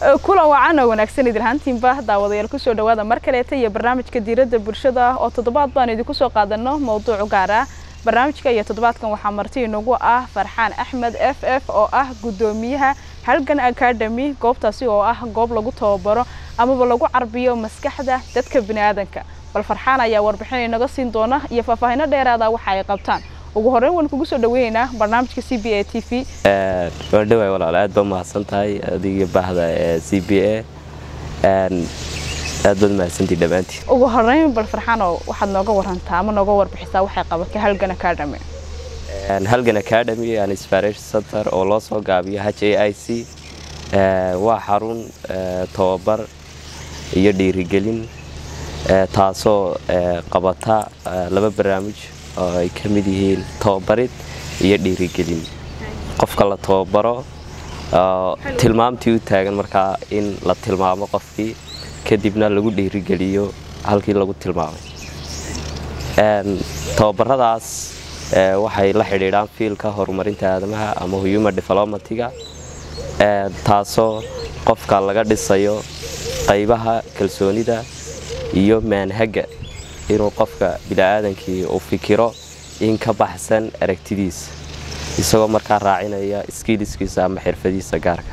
kulan wacan oo wanaagsan idilhaantiinba daawadayaal kusoo dhawaada mar kaleeta iyo barnaamijka diiradda bulshada oo toddobaad baan idinku soo qaadano mowduuc gaar ah barnaamijka iyo toddobaadkan waxaa marti inagu ah farxaan axmed f f oo ah guddoomiyaha halgan academy goobtaasi oo ah goob lagu tababaro amaba lagu carbiyo maskaxda dadka biniaadanka bal farxaan ayaa warbixin inaga siin doona iyo faahfaahino dheeraada waxa ay qabtaan ugu horreyn waan kugu soo dhaweynaynaa barnaamijka c b a t v waan dhawaay walaal aad baa mahadsan tahay adiga baahda ee c b a aad baad mahadsantii dhammaantiin ugu horreyn bal farxaanoo waxaad nooga warantaa ama nooga warbixisaa waxay qabatay halgan academy halgan academy and inspiration center oo loo soo gaabiyo h a i c waa xarun tababar iyo dhiirigelin taasoo qabata laba barnaamij oo ay ka mid yihiin tababarid iyo dhiirigelin qofka la tababaro tilmaamtii u taagan markaa in la tilmaamo qofkii kadibna lagu dhiirigeliyo halkii lagu tilmaamay tababaradaas waxay la xidhiidhaan fiilka horumarinta aadamaha ama human developmentiga taasoo qofka laga dhisayo qaybaha kalsoonida iyo maanhaga inuu qofka bini'aadankii uu fikiro in ka baxsan aragtidiisa isagoo markaa raacinaya skiiliskiisa ama xirfadiisa gaarka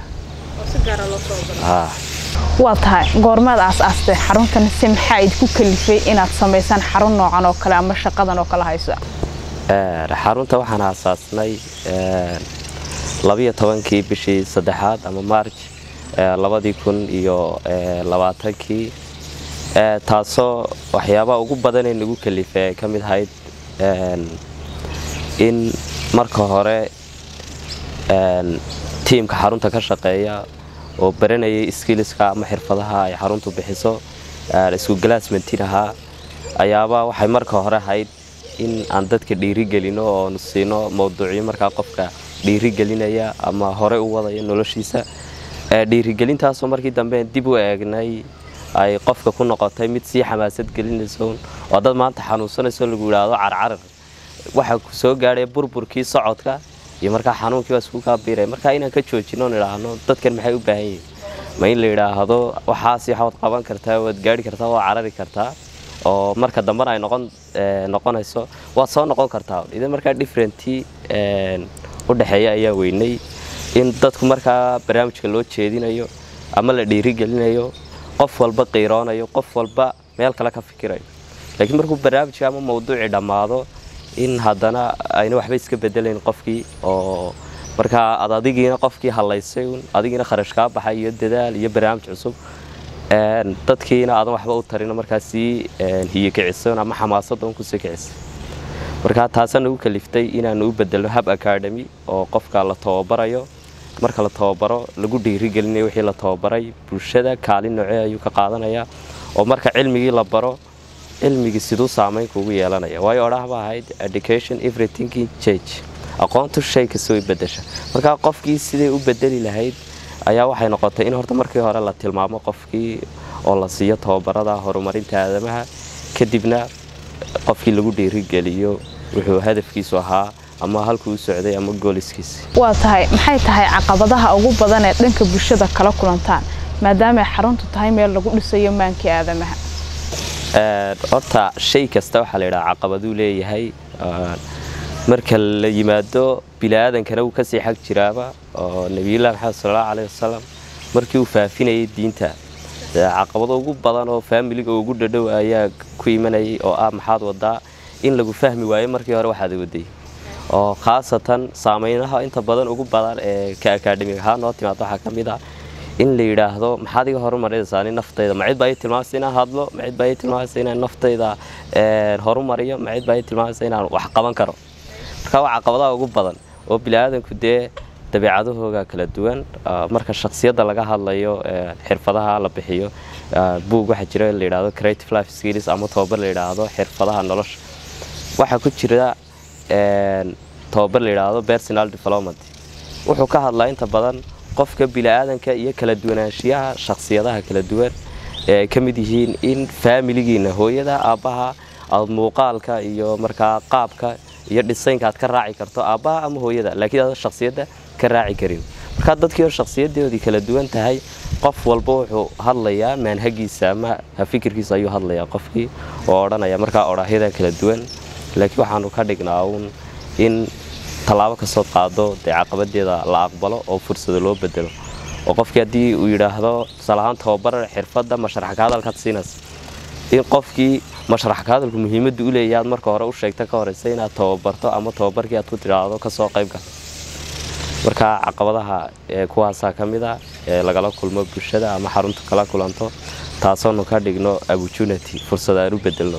waa tahay goormaad aas-aastay xaruntan si maxaa idku kalifay inaad samaysaan xarun noocan oo kale ama shaqadan oo kale haysa xarunta waxaan aasaasnay labiyo tobankii bishii saddexaad ama maarj labadii kun iyo labaatankii taasoo waxyaabaha ugu badanee nagu kalifay ay ka mid ahayd in marka hore tiimka xarunta ka shaqeeya oo baranayay skiliska ama xirfadaha ay xaruntu bixiso isku galaasmantin ahaa ayaaba waxay marka hore ahayd in aan dadka dhiirigelino oonu siino mawduucyo markaa qofka dhiirigelinaya ama hore u wadaya noloshiisa dhiirigelintaasoo markii dambe dib u eegnay ay qofka ku noqotay mid sii xamaasad gelinayso oo dad maanta xanuunsanayso lagu yidhaahdo carcarar waxa ku soo gaadhay burburkii socodka iyo markaa xanuunkii waa isku kaabiiray markaa inaan ka joojino on idhaahno dadkan maxay u baahan yihin ma in la yidhaahdo waxaas waxaad qaban kartaa waad gaari kartaa waad carari kartaa oo marka dambena ay noqon noqonayso waad soo noqon kartaa idan markaa differentii u dhexeeya ayaa weynay in dadku markaa barnaamijka loo jeedinayo ama la dhiirigelinayo qof walba qiiroonayo qof walba meel kale ka fikirayo laakiin markuu barnaamijka ama mawduucii dhammaado in haddana ayna waxba iska bedelayn qofkii oo markaa ad adigiina qofkii hallaysay un adigiina kharash kaa baxay iyo dadaal iyo barnaamij cusub dadkiina aadan waxba u tarino markaa sii hiyo kicisan ama xamaasadda un kusii kicisay markaa taasaa nagu kaliftay inaanu u bedelno hab academy oo qofka la tababarayo marka la tababaro lagu dhiirigelinayo wixii la tababaray bulshada kaalin noocee ayuu ka qaadanayaa oo marka cilmigii la baro cilmigii siduu saamayn kuugu yeelanaya waayo odhahba ahayd education everythinking change aqoontu shay kasta way bedesha markaa qofkii siday u bedeli lahayd ayaa waxay noqotay in horta markii hore la tilmaamo qofkii oo la siiyo tababarada horumarinta aadamaha kadibna qofkii lagu dhiirigeliyo wuxuu hadafkiisu ahaa ama halkuu u socday ama gooliskiisi waa tahay maxay tahay caqabadaha ugu badan ee dhanka bulshada kala kulantaan maadaamaay xaruntu tahay meel lagu dhisayo maankii aadamaha horta shay kasta waxaa la yidhaha caqabaduu leeyahay marka la yimaado biniaadankana wuu kasii xag jiraaba oo nebiyullahi maxamed sallallahu caleyhi wasalam markii uu faafinayay diinta caqabado ugu badan oo faamiliga ugu dhadhow ayaa ku imanayay oo ah maxaad wadaa in lagu fahmi waayo markii hore waxaad waday oo khaasatan saameynaha inta badan ugu badan ee ka akaadhimig ahaan noo timaado waxaa ka mid ah in la yidhaahdo maxaad iga horumarinaysaa nin naftayda ma cid baa ii tilmaamaysa inaan hadlo ma cid baa ii tilmaamaysa inaan naftayda horumariyo ma cid baa ii tilmaamaysa inaan wax qaban karo marka waa caqabadaha ugu badan oo biniaadanku dee dabeecadahooga kala duwan marka shaksiyadda laga hadlayo xirfadaha la bixiyo buug waxaa jira la yidhaahdo creative life skills ama tababar la yidhaahdo xirfadaha nolosha waxaa ku jira tababar la yidhaahdo personal development wuxuu ka hadlaa inta badan qofka biniaadanka iyo kala duwanaanshiyaha shaksiyadaha kala duwan ee ay ka mid yihiin in faamiligiina hooyada aabbaha aad muuqaalka iyo markaa qaabka iyo dhisaynka aad ka raaci karto aabbaha ama hooyada laakiin aad shaksiyadda ka raaci karin markaa dadkii oo shakhsiyadoodii kala duwan tahay qof walba wuxuu hadlayaa maanhagiisa ama fikirkiisa ayuu hadlayaa qofkii oo odhanaya markaa odhaahyada kala duwan laakiin waxaanu ka dhignaa uun in tallaabo kastood qaado dee caqabadeeda la aqbalo oo fursado loo bedelo oo qofkii haddii uu yidhaahdo tusaale ahaan tababar xirfadda mashrax ka hadalkaad siinaysa in qofkii mashrax ka hadalku muhiimadda u leeyahay aad marka hore u sheegta ka horeysa inaad tababarto ama tababarkii aad ku tidhaahdo kasoo qayb gal marka caqabadaha kuwaasaa ka mid a ee lagala kulmo bulshada ama xaruntu kala kulanto taasoonu ka dhigno opportunity fursad aan u bedelno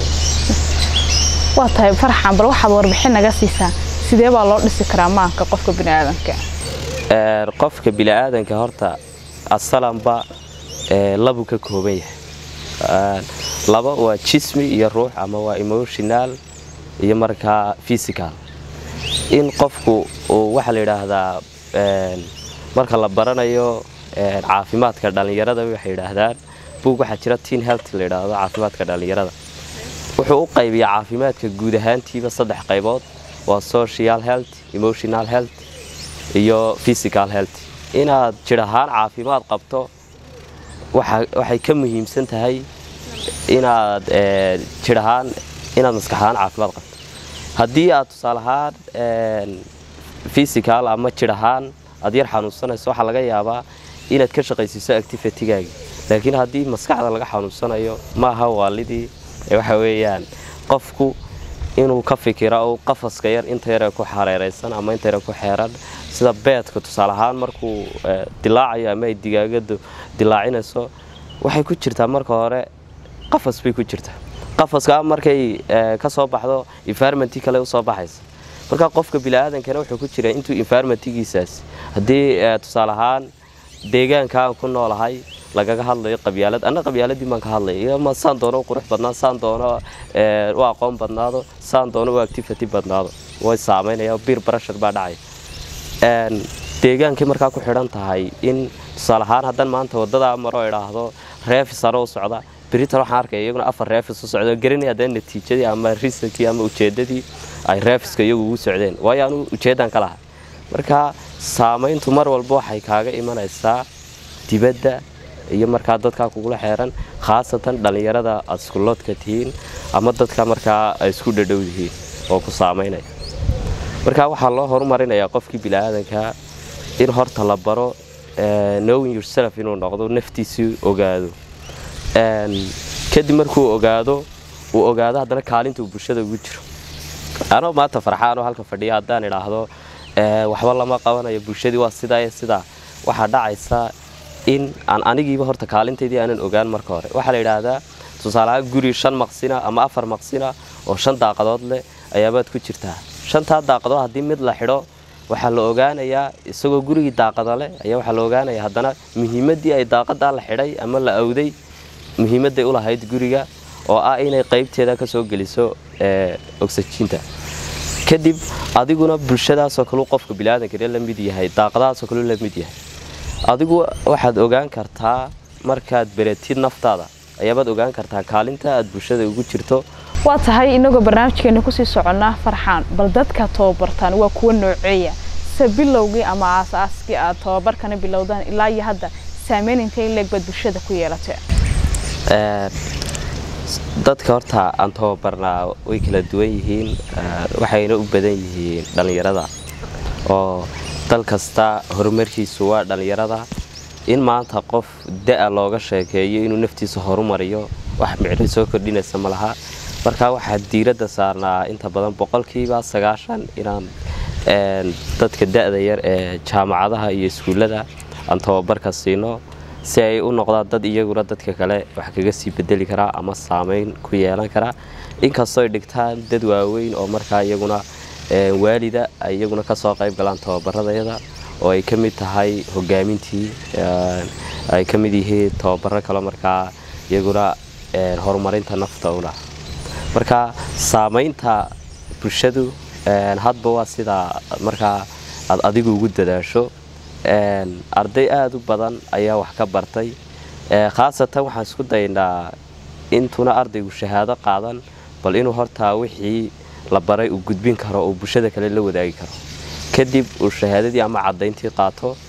waa tahay farxan bal waxaad warbixin naga siisaa sidee baa loo dhisi karaa maanka qofka biniaadanka qofka biniaadanka horta asalanba labuu ka kooban yahay laba waa jismi iyo ruux ama waa emotional iyo markaa physical in qofku waxaa la yidhaahdaa marka la baranayo caafimaadka dhallinyarada waxay yidhaahdaan buug waxaa jira teen health la yidhaahdo caafimaadka dhallinyarada wuxuu u qaybiyaa caafimaadka guud ahaantiiba saddex qaybood waa social health emotional health iyo physical health inaad jir ahaan caafimaad qabto waxay ka muhiimsan tahay inaad jir ahaan inaad maskax ahaan caafimaad qabto haddii aad tusaale ahaan physical ama jir ahaan aad yar xanuunsanayso waxaa laga yaabaa inaad ka shaqaysiiso activitygaagi laakiin haddii maskaxda laga xanuunsanayo ma aha waalidii waxa weeyaan qofku inuu ka fikiro u qafaska yar inta yare ku xareeraysan ama inta yare ku xeeran sida beedka tusaale ahaan markuu dilaacayo ama ay digaagadu dilaacinayso waxay ku jirtaa marka hore qafas bay ku jirtaa qafaska markay ka soo baxdo environmentii kale usoo baxaysa marka qofka biniaadankana wuxuu ku jiraa intuu environmentigiisaas haddii tusaale ahaan deegaanka aan ku noolahay lagaga hadlayo qabyaalad anna qabyaaladii baan ka hadlaya ma saan doono u qurux badnaa saan doono u aqoon badnaado saan doono u activity badnaado way saamaynaya bir barashar baa dhacaya deegaankii markaa ku xidhan tahay in tusaale ahaan haddaan maanta waddadaa maro idhaahdo reefis ano u socda beritan waxaan arkaya iyaguna afar reefis u socda garanaya haddana natiijadii ama risankii ama ujeeddadii ay reefiska iyagu ugu socdeen waayo anu ujeeddaan ka lahay marka saamayntu mar walba waxay kaaga imanaysaa dibadda iyo markaa dadkaa kugula xeeran khaasatan dhallinyarada aad iskuloodka tihiin ama dadka markaa ay isku dhadhow yihiin oo ku saamaynaya marka waxaa loo horumarinayaa qofkii biniaadanka in horta la baro knowing yourself inuu noqdo naftiisii ogaado kadib markuu ogaado uu ogaado haddana kaalinta uu bulshada ugu jiro anoo maanta farxaanoo halka fadhiya haddaan idhaahdo waxba lama qabanayo bulshadii waa sidaa iyo sidaa waxaa dhacaysa in aan anigiiba horta kaalintaydii aanan ogaan marka hore waxaa la yidhaahdaa tusaaleahaan guri shan maqsina ama afar maqsina oo shan daaqadood leh ayaabaad ku jirtaa shantaa daaqadood haddii mid la xidho waxaa la ogaanayaa isagoo gurigii daaqada leh ayaa waxaa la ogaanayaa haddana muhiimaddii ay daaqadaa la xidhay ama la awday muhiimadday u lahayd guriga oo ah inay qaybteeda ka soo geliso oxyjiinta kadib adiguna bulshadaasoo kaleu qofka biniaadankana la mid yahay daaqadahaasoo kaleu la mid yahay adigu waxaad ogaan kartaa markaad beratid naftaada ayaabaad ogaan kartaa kaalinta aad bulshada ugu jirto waa tahay inagoo barnaamijkeena kusii soconnaa farxaan bal dadka tababartaan waa kuwa nooceeya se bilowgii ama aasaaskii aad tababarkana bilowdaan ilaa iyo hadda saameyn intay leeg baad bulshada ku yeelatee dadka horta aan tababarnaa way kala duwan yihiin waxayna u badan yihiin dhallinyarada oo dal kasta horumarkiisu waa dhallinyarada in maanta qof da-a looga sheekeeyo inuu naftiisa horumariyo wax micno soo kordhinaysa ma laha marka waxaa diiradda saarnaa inta badan boqolkiiba sagaashan inaan dadka da-da yar ee jaamacadaha iyo iskuullada aan tababarka siino si ay u noqdaan dad iyaguna dadka kale wax kaga sii bedeli karaa ama saameyn ku yeelan karaa inkastoo ay dhigtaan dad waaweyn oo markaa iyaguna waalida ay iyaguna kasoo qayb galaan tababaradayada oo ay ka mid tahay hogaamintii ay ka mid yihiin tababaro kale markaa iyaguna horumarinta nafta una marka saamaynta bulshadu hadba waa sidaa markaa aad adigu ugu dadaasho arday aada u badan ayaa wax ka bartay khaasatan waxaan isku daynaa intuna ardaygu shahaado qaadan bal inuu hortaa wixii la baray uu gudbin karo oo bulshada kale la wadaagi karo kadib uu shahaadadii ama caddayntii qaato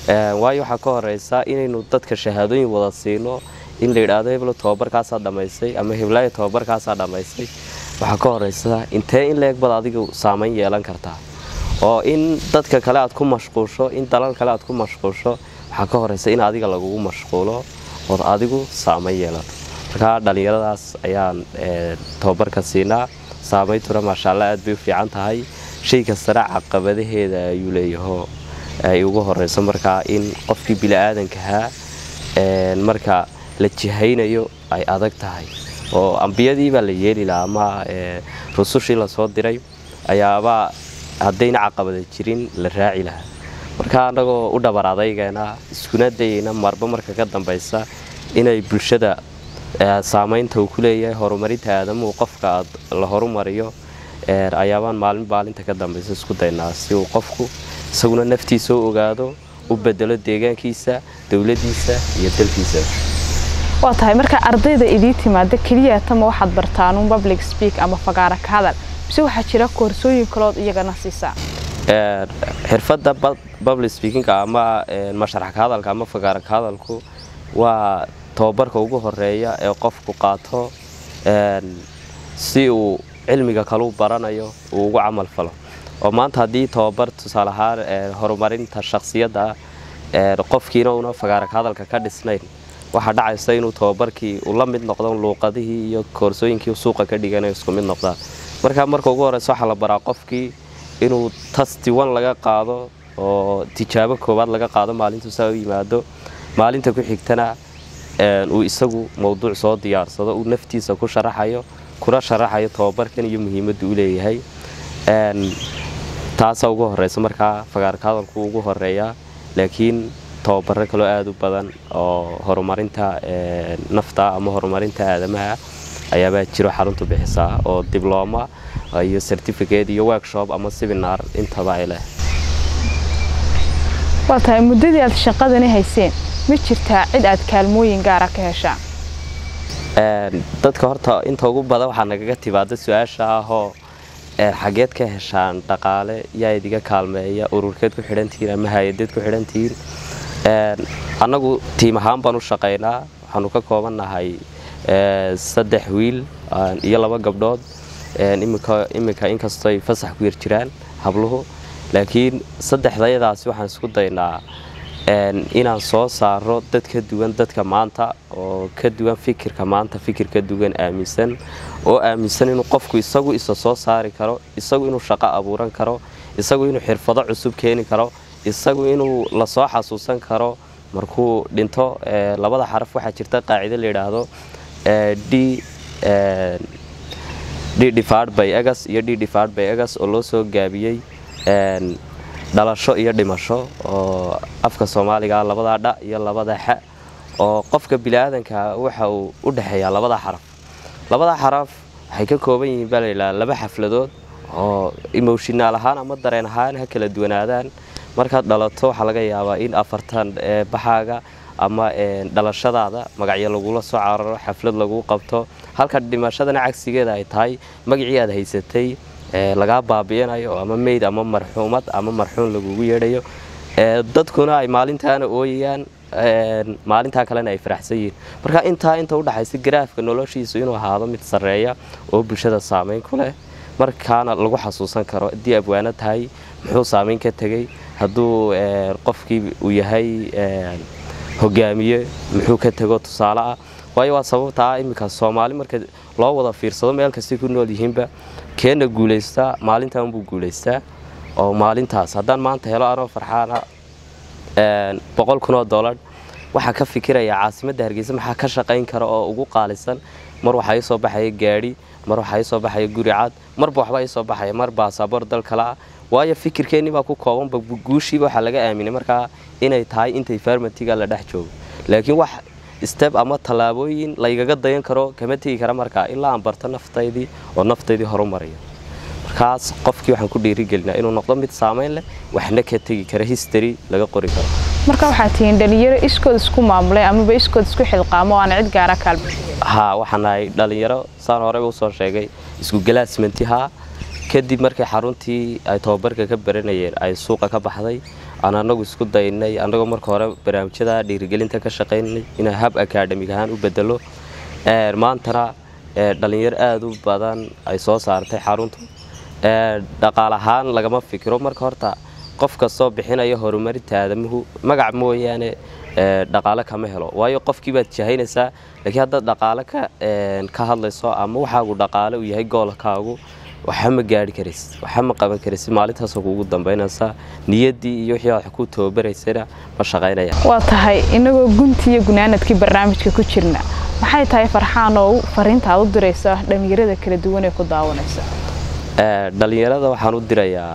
waayo waxaa ka horeysa inaynu dadka shahaadooyin wada siino in la yidhaahdo heblo tobabarkaasaa dhammaystay ama heblaayo tobabarkaasaa dhammaystay waxaa ka horeysa intee in leeg bad adigu saamayn yeelan kartaa oo in dadka kale aad ku mashquusho in dalal kale aad ku mashquusho waxaa ka horeysa in adiga lagugu mashquulo ood adigu saamayn yeelato markaa dhallinyaradaas ayaan tobabarka siinaa saameyntuna maashaalla aad bay u fiican tahay shay kastana caqabadaheeda ayuu leeyaho ay ugu horeyso markaa in qofkii bili-aadankahaa marka la jihaynayo ay adag tahay oo ambiyadiibaa la yeeli lahaa ama rusushii lasoo diray ayaabaa haddayna caqabada jirin la raaci lahaa marka annagoo u dhabar adaygeena iskuna dayayna marba marka ka dambaysa inay bulshada saamaynta uu ku leeyahay horumarinta aadamuhu qofka la horumariyo ayaabaan maalin maalinta ka dambaysa isku daynaa si uu qofku isaguna naftiisa u ogaado u bedelo deegaankiisa dowladiisa iyo dalkiisa waa tahay marka ardayda idii timaada keliya tama waxaad bartaanuun public speak ama fagaara ka hadal mise waxaa jira koorsooyin kalood iyagana siisaa xirfadda public speakinga ama masharax ka hadalka ama fagaara ka hadalku waa tobabarka ugu horeeya ee qofku qaato si uu cilmiga kaluu baranayo uu ugu camal falo oo maanta haddii tobabar tusaale ahaan horumarinta shakhsiyadda qofkiina una fagaara ka hadalka ka dhisnayn waxaa dhacaysa inuu tobabarkii uu la mid noqdo luuqadihii iyo koorsooyinkii suuqa ka dhiganayo isku mid noqdaan marka marka ugu horeysa waxaa la baraa qofkii inuu tastiwan laga qaado oo tijaabo koowaad laga qaado maalintuu saa u yimaado maalinta ku xigtana uu isagu mowduuc soo diyaarsado uu naftiisa ku sharaxayo kuna sharaxayo tobabarkan iyo muhiimadda u leeyahay taasa ugu horeysa markaa fagaarka hadalku ugu horeeyaa laakiin tobabaro kaloo aada u badan oo horumarinta nafta ama horumarinta aadamaha ayaabaa jiro xaruntu bixisaa oo diblooma iyo certificate iyo workshop ama seminar intaba ay leh waa tahay muddadii aad shaqadani hayseen ma jirtaa cid aad kaalmooyin gaara ka heshaa dadka horta inta ugu badan waxaa nagaga timaada su-aasha ahoo xageed ka heshaan dhaqaale yaa idiga kaalmeeya ururkeed ku xidhantihiin ama hay-adeed ku xidhantihiin annagu tiim ahaan baan u shaqaynaa waxaanu ka koobannahay saddex wiil iyo laba gabdhood iminka inkastoo ay fasax ku yar jiraan habluhu laakiin saddexdayadaasi waxaan isku daynaa inaan soo saaro dad ka duwan dadka maanta oo ka duwan fikirka maanta fikir ka duwan aaminsan oo aaminsan inuu qofku isagu isa soo saari karo isagu inuu shaqo abuuran karo isagu inuu xirfado cusub keeni karo isagu inuu lasoo xasuusan karo markuu dhinto labada xaraf waxaa jirta qaacido la yidhaahdo d d divad by egas iyo d divad by egas oo loo soo gaabiyey dhalasho iyo dhimasho oo afka soomaaliga labadaa dha iyo labada xa oo qofka biniaadanka waxa uu u dhexeeyaa labada xaraf labada xaraf waxay ka kooban yihiin baa layidhaha laba xafladood oo emoshinaal ahaan ama dareen ahaan ha kala duwanaadaan markaad dhalato waxaa laga yaabaa in afartan baxaaga ama dhalashadaada magacyo lagula soo cararo xaflad lagu qabto halka dhimashadana cagsigeeda ay tahay magacii aad haysatay lagaa baabi'inayo ama meyd ama marxuumad ama marxuum lagugu yeedhayo dadkuna ay maalintaana ooyayaan maalintaa kalena ay faraxsan yihiin marka intaa inta udhaxaysa garaafka noloshiisu inuu ahaado mid sarreeya oo bulshada saamayn ku leh markaana lagu xasuusan karo haddii abwaano tahay muxuu saamayn ka tegey hadduu qofkii uu yahay hogaamiye muxuu ka tego tusaale ah waayo waa sababta ah iminka soomaali marka loo wada fiirsado meel kastay ku nool yihiinba keena guulaystaa maalintan unbuu guulaystaa oo maalintaas haddaan maanta helo anoo farxaana boqol kun oo dollar waxaa ka fikiraya caasimadda hargeysa maxaa ka shaqayn kara oo ugu qaalisan mar waxaa ii soo baxaya gaadhi mar waxaa ii soo baxaya guri cad marba waxbaa ii soo baxaya mar baasaboor dal kale ah waayo fikirkeennii baa ku koobanba guushiiba waxaa laga aaminay markaa inay tahay intay farmatiga la dhex joogo laakiin wax steb ama tallaabooyin laygaga dayan karo kama tegi kara markaa ilaa aan barto naftaydii oo naftaydii horumarayo markaas qofkii waxaan ku dhiirigelinaa inuu noqdo mid saamayn leh waxna ka tegi kara history laga qori karo marka waxaad tihiin dhalinyaro iskood isku maamulay amaba iskood isku xilqaamo oo aan cid gaara kaalmo haa waxaan nahay dhalinyaro saan horeyba usoo sheegay isku galaasmantihaa kadib markii xaruntii ay tobabarka ka baranayeen ay suuqa ka baxday aan anagu isku daynay annagoo marka hore barnaamijyada dhiirigelinta ka shaqaynay inaan hab akaadhamig ahaan u bedelo maantana dhalinyaro aada u badan ay soo saartay xaruntu dhaqaal ahaan lagama fikiro marka horta qof kastoo bixinaya horumarinta aadamuhu magac mooyaane dhaqaale kama helo waayo qofkii baad jahaynaysaa laakiin haddaad dhaqaale ka hadlayso ama waxaagu dhaqaale uu yahay goolkaagu waxa ma gaari karis waxa ma qaban karis maalintaasoo kuugu dambaynaysaa niyaddii iyo wixii aad ku tababaraysana ma shaqaynaya waa tahay inagoo guntii iyo gunaanadkii barnaamijka ku jirna maxay tahay farxaan oo fariinta aad u diraysa dhallinyarada kala duwan ee ku daawanaysa dhallinyarada waxaan u dirayaa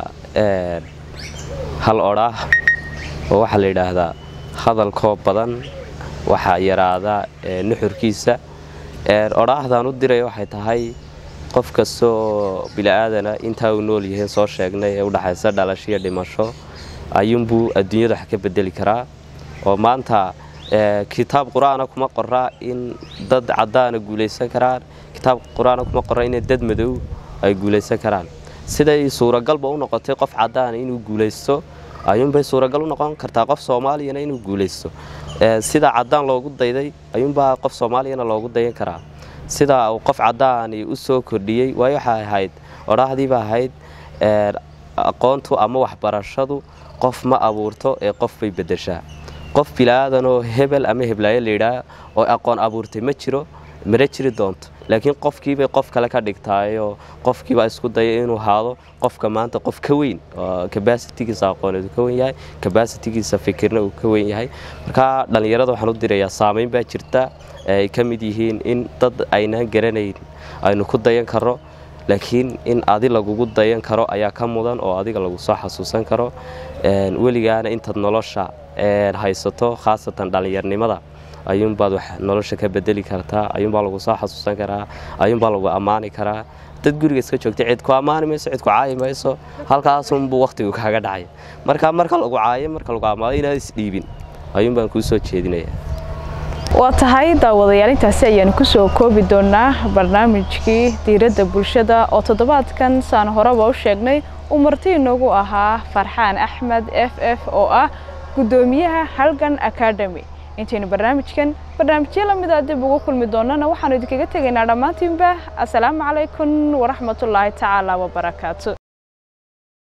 hal odhaah oo waxaa la yidhaahdaa hadalkoo badan waxaa yaraadaa nuxurkiisa odhaahdaan u diraya waxay tahay qof kastoo bila'aadana intaa uu nool yahay soo sheegnay ee udhaxaysa dhalasho iyo dhimasho ayuunbuu adduunyada wax ka bedeli karaa oo maanta kitaab qur-aana kuma qoraa in dad caddaana guulaysan karaan kitaab qur-aana kuma qoraa in dad madow ay guulaysan karaan siday suuragalba u noqotay qof caddaana inuu guulaysto ayuunbay suuragal u noqon kartaa qof soomaaliyana inuu guulaysto sida caddaan loogu dayday ayuunbaa qof soomaaliyana loogu dayan karaa sida uu qof caddaani u soo kordhiyey waayo waxay ahayd odhaahdiiba ahayd aqoontu ama waxbarashadu qof ma abuurto ee qof bay beddeshaa qof bila'aadanoo hebel ama heblaayo layidhaah oo aqoon abuurtay ma jiro mana jiri doonto laakiin qofkiibay qof kale ka dhigtaayoo qofkiibaa isku daya inuu haado qofka maanta qof ka weyn kabasitigiisa aqooneed uu ka wen yahay kabasitigiisa fikirna uu ka wen yahay markaa dhallinyarada waxaan u dirayaa saamayn baa jirta ay ka mid yihiin in dad aynaan garanayn aynu ku dayan karo laakiin in adi lagugu dayan karo ayaa ka mudan oo adiga lagu soo xasuusan karo weligaana intaad nolosha haysato khaasatan dhallinyarnimada ayuunbaad wax nolosha ka bedeli kartaa ayuunbaa lagu soo xasuusan karaa ayuunbaa lagu ammaani karaa dad guriga iska joogta cid ku ammaani mayso cid ku caayi mayso halkaasunbuu wakhtigu kaaga dhacay marka marka lagu caayo marka lagu ammaado inaad isdhiibin ayuunbaan kuu soo jeedinaya waa tahay daawadayaal intaasi ayaanu kusoo koobi doonaa barnaamijkii diiradda bulshada oo toddobaadkan saan horeba u sheegnay uu marti inoogu ahaa farxaan axmed f f oo ah guddoomiyaha halgan academy intaynu barnaamijkan barnaamijyo lamida dib ugu kulmi doonana waxaanu idinkaga tegaynaa dhammaantiinba assalaamu calaykum waraxmatullaahi tacaala wabarakaatu